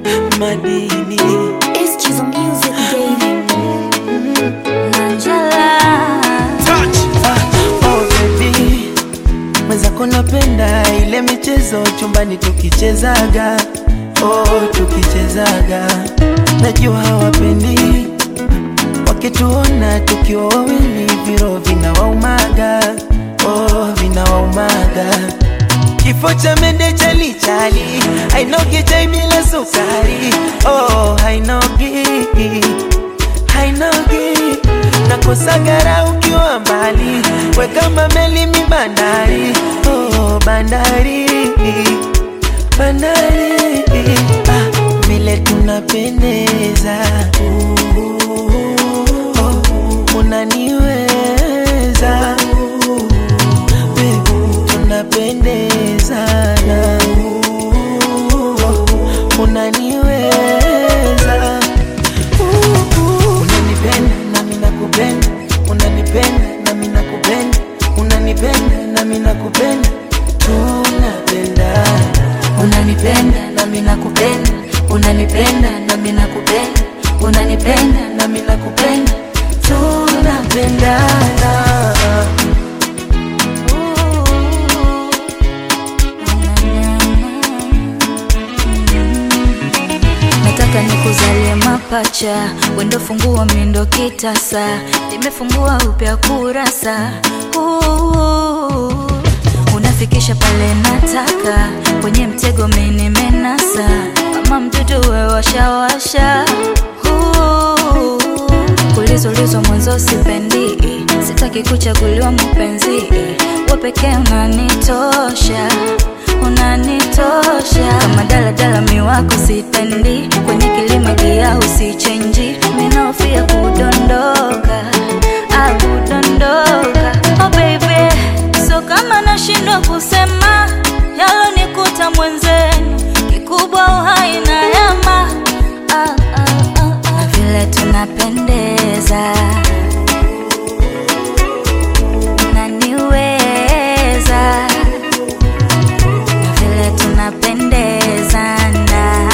madini Excuse music, baby. Angela. Ah, oh baby, mwenzako napenda ile michezo chumbani tukichezaga, oh tukichezaga, najua hawapendi wakituona tukiwa wawili, viro vinawaumaga, oh vinawaumaga Kifo cha mende chali chali hainogi chai bila sukari, oh hainogi hainogi nakosagara ukiwa mbali, we kama meli mi bandari, oh bandari bandari, ah, vile tunapendeza oh, unaniweza Babe, tunapendezana oh, unaniweza unanipenda nami nakupenda unanipenda nami nakupenda unanipenda nami nakupenda tunapendana Unanipenda nami nakupenda, unanipenda nami nakupenda, unanipenda nami nakupenda, tunapendana. Nataka nikuzalie mapacha, wendo fungua mindo kitasa, nimefungua upya kurasa Ooh. Unafikisha pale nataka, kwenye mtego mimi nimenasa, kama mdudu we washawasha Ooh. Kulizulizwa mwanzo sipendi, sitaki kuchaguliwa mpenzi, wewe pekee unanitosha unanitosha kama daladala miwako sitendi kwenye kilima gia usichenji minaofia kudondoka ah, kudondoka oh baby so kama nashindwa kusema yalonikuta mwenzenu kikubwa uhai na yama ah, ah, ah, ah. na vile tunapendeza unaniweza na vile tunapendezana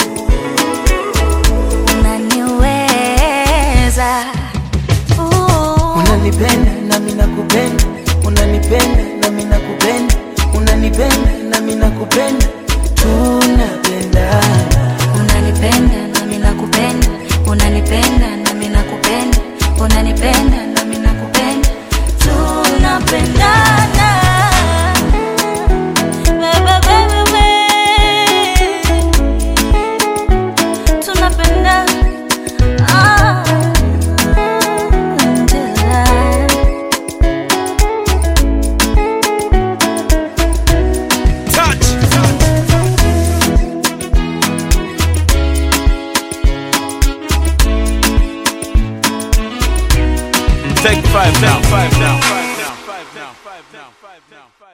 unaniweza Ooh. unanipenda nami nakupenda unanipenda nami nakupenda unanipenda nami nakupenda tunapendana unanipenda nami nakupenda unanipenda nami nakupenda unanipenda nami nakupenda tunapendana Bebe, bebe, bebe. tunapendana Ah, Angela. Take five now. Five now. Five now. Five now. Five now. Five now.